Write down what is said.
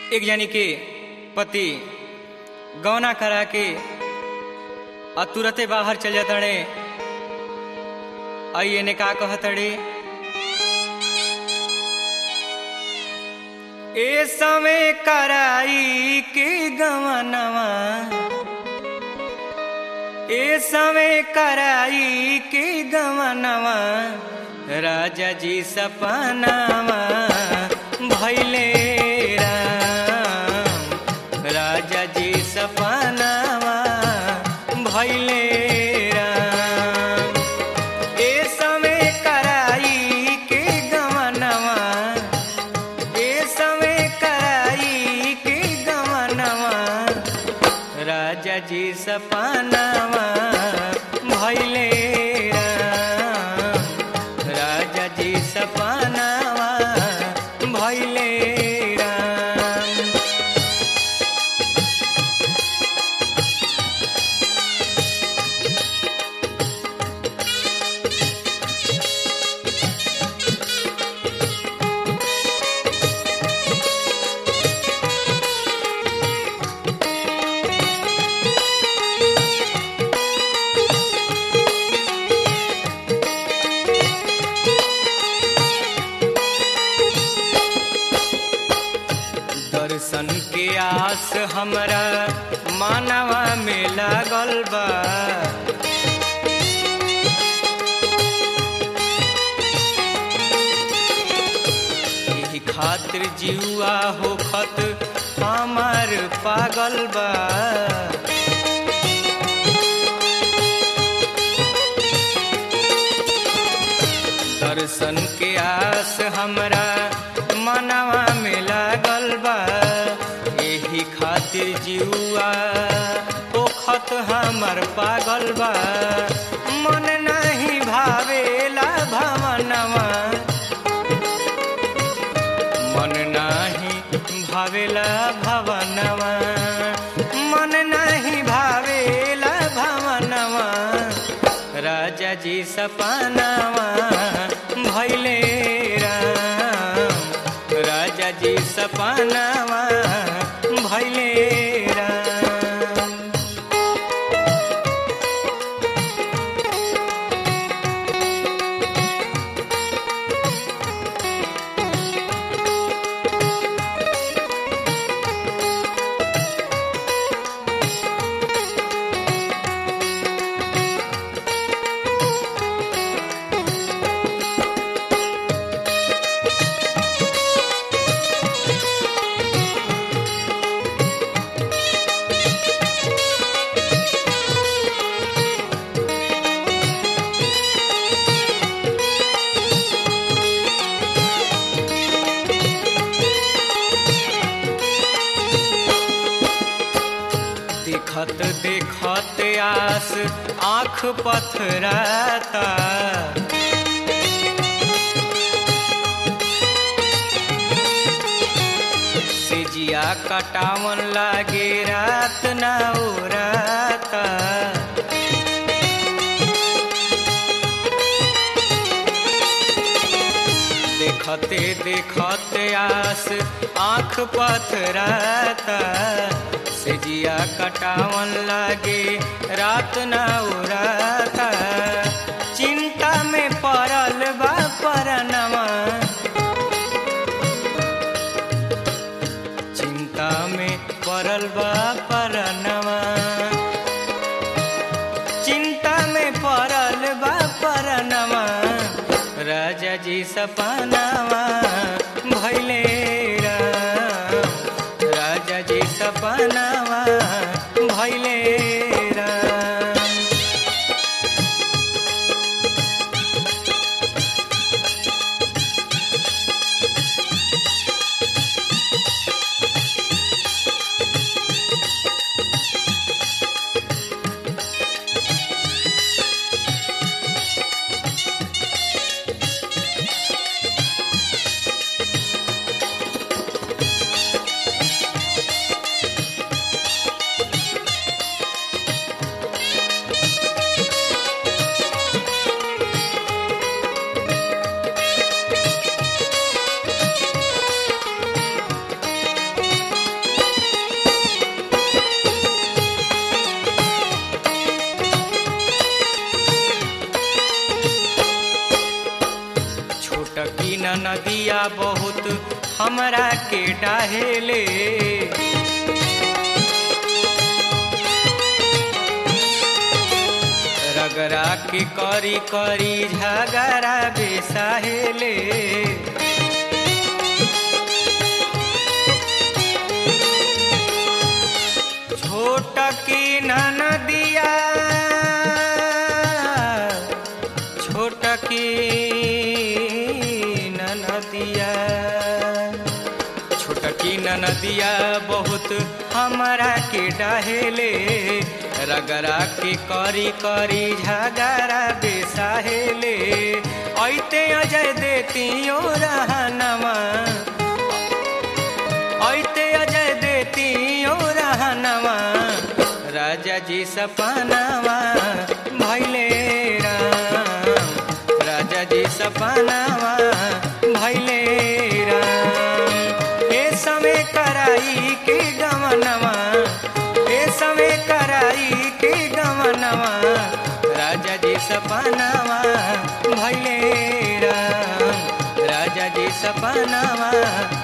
एक जानी के पति गौना करा के आ तुरते बाहर चल जातड़े आइए ने का कहतड़े ए समय कराई के गवनवा ए समय कराई के गवनवा राजा जी सपनावा भैले राम राजा जी सपनावा भैले राम ए समय कराई के गवनवा ए समय कराई के गवनवा राजा जी सपनावा भैले राम राजा जी सपनावा भैले राम दर्शन के आस हमरा मानवा में लागल बा एही खातिर जीवा होखत हमार पागल बा दर्शन के आस हमरा मनवा में लागल बा एही खातिर जीवा ओखत हमर पागल बा मन नहीं भावेला भवनवा मन नाही भावेला भवनवा मन नहीं भावेला भवनवा राजा जी सपनावा भैले राम राजा जी सपनावा भैले राम देखत देखत आस आँख पथराता सिजिया कटावन लागे रात ना उराता देखते देखते आस आँख पथराता सिजिया कटावन लागे रात न उराता चिंता में पड़ल बा परनवा चिंता में पड़ल बा परनवा चिंता में पड़ल बा परनवा राजा जी सपनावा भैले राम राजा जी सपनावा भैले राम नदिया बहुत हमरा के डाहेले रगरा के करी करी झगड़ा बेसाहेले छोट की नदिया छोट की नदिया छोट की नदिया बहुत हमारा के डहेले रगरा के करी करी झगड़ा बेसाहेले ऐते अजय देतियो रहनमा ऐते अजय देतियो रहनमा राजा जी सपनावा भैले राम राजा जी सपनावा भैले राम ए समय कराई के गमनवा ए समय कराई के गमनवा राजा जी सपनावा भैले राम राजा जी सपनावा